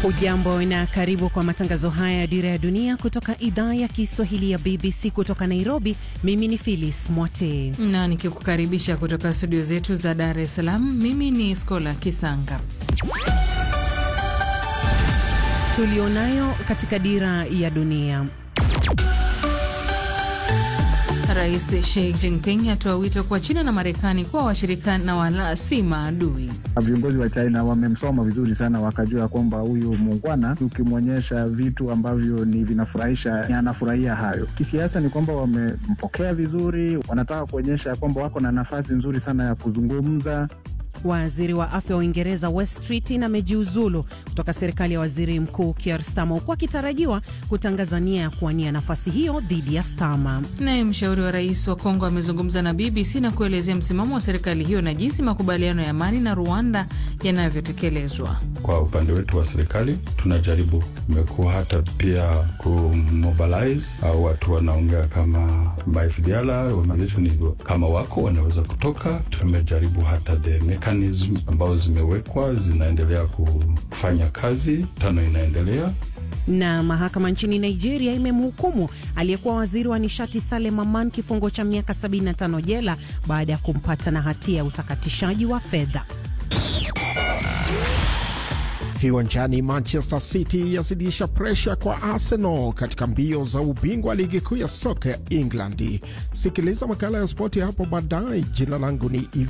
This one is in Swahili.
Hujambo na karibu kwa matangazo haya ya Dira ya Dunia kutoka idhaa ya Kiswahili ya BBC kutoka Nairobi. Mimi ni Phyllis Mwote na nikikukaribisha kutoka studio zetu za Dar es Salaam. Mimi ni Skola Kisanga. tulionayo katika Dira ya Dunia. Rais Xi Jinping atoa wito kwa China na Marekani kuwa washirika na wala si maadui. Viongozi wa China wamemsoma vizuri sana, wakajua kwamba huyu muungwana, ukimwonyesha vitu ambavyo ni vinafurahisha, anafurahia hayo. Kisiasa ni kwamba wamempokea vizuri, wanataka kuonyesha kwamba wako na nafasi nzuri sana ya kuzungumza. Waziri wa afya wa Uingereza Wes Streeting amejiuzulu kutoka serikali ya waziri mkuu Keir Starmer huku akitarajiwa kutangaza nia ya kuwania nafasi hiyo dhidi ya Starmer. Naye mshauri wa rais wa Kongo amezungumza na BBC na kuelezea msimamo wa serikali hiyo na jinsi makubaliano ya amani na Rwanda yanavyotekelezwa. Kwa upande wetu wa serikali tunajaribu, imekuwa hata pia kumobilize au watu wanaongea kama FDLR kama wako wanaweza kutoka. Tumejaribu hata the mechanism ambazo zimewekwa zinaendelea kufanya kazi, tano inaendelea na mahakama nchini Nigeria imemhukumu aliyekuwa waziri wa nishati Salem Aman kifungo cha miaka 75 jela baada ya kumpata na hatia ya utakatishaji wa fedha. Viwanjani, Manchester City yazidisha presha kwa Arsenal katika mbio za ubingwa wa ligi kuu ya soka ya England. Sikiliza makala ya spoti hapo baadaye. Jina langu ni